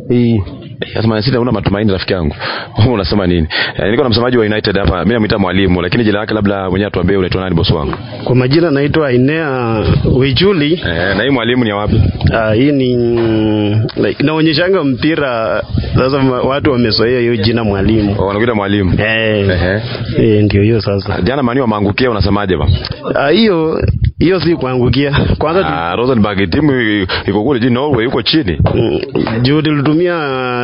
Eh. Sasa Man City hauna matumaini rafiki yangu. Wewe unasema nini? Eh, niko na msemaji wa United hapa. Mimi namuita mwalimu lakini jina lake labda mwenyewe atuambie unaitwa nani bosi wangu. Kwa majina naitwa Inea Wijuli. Eh, na hii mwalimu ni ya wapi? Ah, hii ni like, inaonyeshanga mpira sasa ma- watu wamezoea hiyo jina mwalimu. Oh, wanakuita mwalimu. Eh. Ehe. Eh, ndio hiyo sasa. Jana Mani wameangukia unasemaje ba? Ah, hiyo hiyo si kuangukia. Kwanza tu- Ah, Rosenborg timu i- iko kule jini Norway yuko chini. mm, juu tulitumia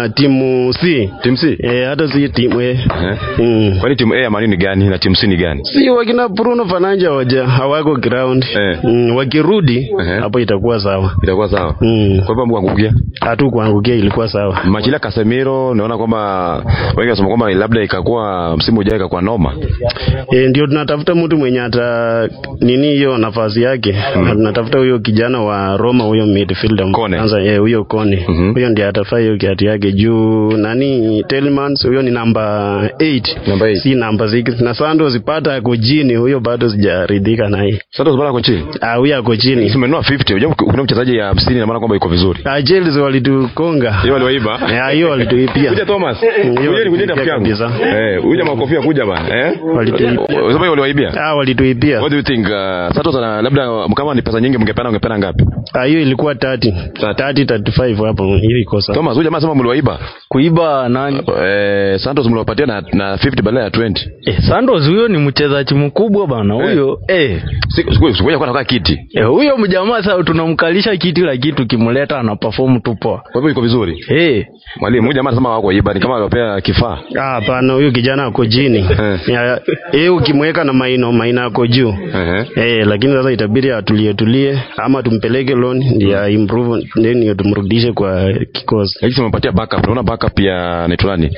timu C. Timu C. Eh, hata si timu eh. Eh. Mm. Kwani timu A ya Man U ni gani na timu C ni gani? Si wakina Bruno Fernandes waja hawako ground. Eh. Mm, wakirudi Ehe. hapo itakuwa sawa. Itakuwa sawa. Mm. Kwa hivyo mkuangukia. Hatu kuangukia ilikuwa sawa. Machila Casemiro naona kwamba wengi wanasema kwamba labda ikakuwa msimu ujao ikakuwa noma. E, ndio tunatafuta mtu mwenye ata nini hiyo nafasi yake mm. tunatafuta huyo kijana wa Roma huyo midfielder Kone. kwanza eh, huyo Kone Mhm. huyo ndiye atafaa hiyo kiatu yake juu nani Telemans huyo ni namba 8 Namba eight. si namba 6 na Santos zipata ako chini huyo bado sijaridhika naye Sasa bora kwa chini. ah huyo ako chini Umenunua 50, unajua kuna mchezaji ya 50 na maana kwamba iko vizuri. ah Chelsea walitukonga Hiyo waliwaiba. Eh, hiyo walituipia Kuja Thomas. Mm, hiyo Kuja ni kuja rafiki yangu. kabisa. Eh, huyu jamaa kofia kuja bana. Eh? Walituibia. Unasema hiyo waliwaibia? ah walituipia What do you think? Uh, Santos ana labda kama ni pesa nyingi mngepeana ungepeana ngapi? ah hiyo ilikuwa 30 30 35 hapo hiyo iko sawa Thomas, huyu jamaa sema mliwaiba. kuiba nani Eh, Santos mliwapatia na, na 50 badala ya 20. eh, Santos huyo ni mchezaji mkubwa bana huyo eh. Siku siku siku kwa nakaa kiti. Eh, huyo mjamaa sasa tunamkalisha kiti lakini tukimleta ana perform tu poa Kwa hivyo iko vizuri. eh. Mwalimu, huyu jamaa anasema wako iba ni kama aliwapea kifaa. Ah, hapana, huyu kijana ako chini. Eh. Ya- Yeye ukimweka na maino, maina ako juu. Ehe. Eh, lakini sasa itabidi atulie tulie ama tumpeleke loan ndio improve then ndio tumrudishe kwa kikosi. Lakini tumepatia backup. Unaona backup ya naitwa nani?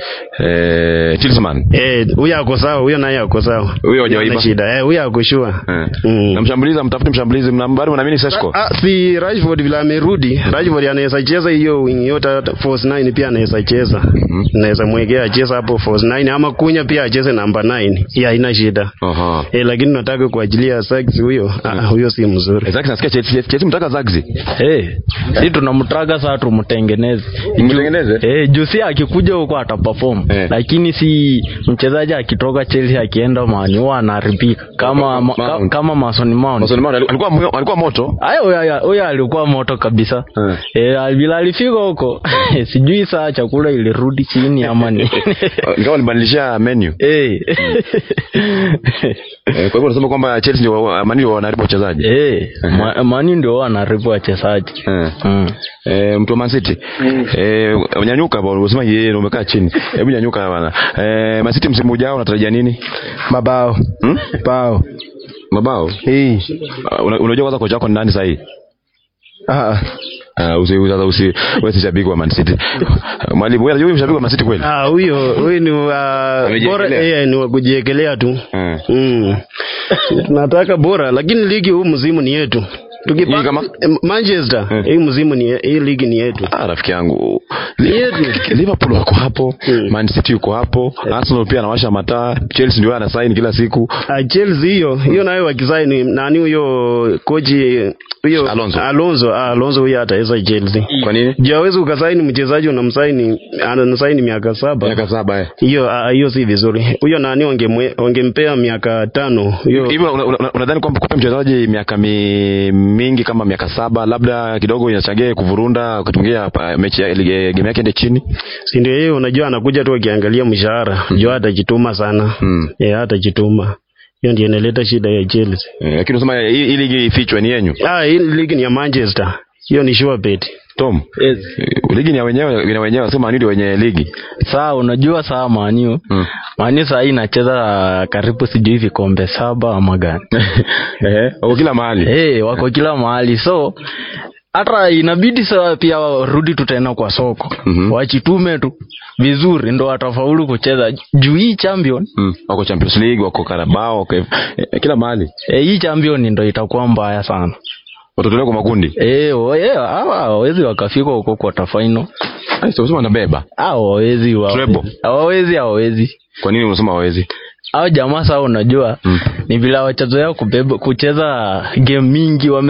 Eh, Tillsman. Eh, huyu ako sawa, huyo naye ako sawa. Huyo hajaiba. Hana shida. Eh, huyo ako sure. Eh. Mm. Na mshambulizi mtafute mshambulizi mnambari mnaamini Sesco. Ah, si Rashford vile amerudi, Rashford anaweza cheza hiyo wing yote hata force 9 pia anaweza cheza. Mhm. Naweza mwekea acheze hapo force 9 ama kunya pia acheze namba 9. Hii haina shida. Aha. Eh, lakini nataka kuachilia Sax huyo. Ah, huyo si mzuri. Zaki nasikia Chelsea Chelsea mtaka Zagzi. Eh, si tunamtaka saa tumtengeneze Mtengeneze? eh, juu si akikuja huko ataperform Eh. lakini si mchezaji akitoka Chelsea akienda mani huwa anaharibika kama ma, ka, Mount. kama Mason Mount Mason Mount alikuwa alikuwa moto. Aya, huyo huyo alikuwa moto kabisa Eh. eh, bila alifika huko sijui saa chakula ilirudi chini ama ni Ingawa walibadilisha menu. eh. Eh, Kwa hivyo unasema kwamba Chelsea ndio wa- Man U wanaharibu wachezaji. eh, ma, mani ndio wanaribu wachezaji Eh. mm. Eh, mtu wa Man City. Eh, nyanyuka bwana, unasema yeye ndio umekaa chini. Hebu nyanyuka bwana. Eh, Man City msimu ujao unatarajia nini? Mabao. Hmm? Bao. Mabao. Eh. Uh, una- unajua kwanza kocha wako ni nani sasa hii? Ah. Uh, usi sasa usi wewe si shabiki wa Man City. Mwalimu wewe unajua shabiki wa Man City kweli? Ah, huyo huyo ni wa Amejiekelea. bora eh, ni wa kujiekelea tu. Eh. Mm. Tunataka bora lakini ligi huu mzimu ni yetu. Tukipa Hii kama? eh, Manchester Eh. hii mzimu ni hii ligi ni yetu. Ah, rafiki yangu. Ni yetu. Liverpool wako hapo, Mm. Man City yuko hapo, Arsenal pia anawasha mataa, Chelsea ndio ana sign kila siku. Ah, Chelsea hiyo hiyo nayo wakisaini nani huyo koji huyo Alonso. Alonso, ah, Alonso huyo ataweza Chelsea. Kwa nini? Juu hawezi ukasaini mchezaji unamsaini anasaini miaka saba. Miaka saba eh. Hiyo ah, hiyo si vizuri. Huyo nani wangemwe- wangempea miaka tano. Hiyo Hivyo una- una- unadhani kwamba kupea mchezaji miaka mi, mingi kama miaka saba labda kidogo inachangia kuvurunda wakati mwingine hapa mechi ya ligi- game yake ende chini? si ndio yeye unajua anakuja tu akiangalia mshahara. Juu hatajituma sana. Mm. Eh, hatajituma. Hiyo ndio inaleta shida ya Chelsea. Eh, lakini unasema hii hii ligi ifichwe ni yenyu. Ah, hii ligi ni ya Manchester. Hiyo ni sure bet. Tom. yes. Eh, Ligi ni ya wenyewe, ni ya wenyewe, sema ndio wenye ligi. saa unajua saa maniu Mm. maniu saa hii inacheza karibu sijui vikombe saba ama gani Eh, wako kila mahali. hey, wako kila mahali so hata inabidi saa pia warudi tu tena kwa soko Mhm. wachitume tu vizuri ndo watafaulu kucheza juu hii champion Mm. Wako Champions League, wako Carabao, wako eh, kila mahali. eh, hii champion ndo itakuwa mbaya sana Watotolewa kwa makundi. eh, wa- eh, hawa hawawezi wakafika huko quarter final Ai, sio sema wanabeba. hawawezi wa- Treble. hawawezi hawawezi Kwa nini unasema hawezi? au jamaa saa unajua Mm. ni vile wachezoea kubeba kucheza game mingi wame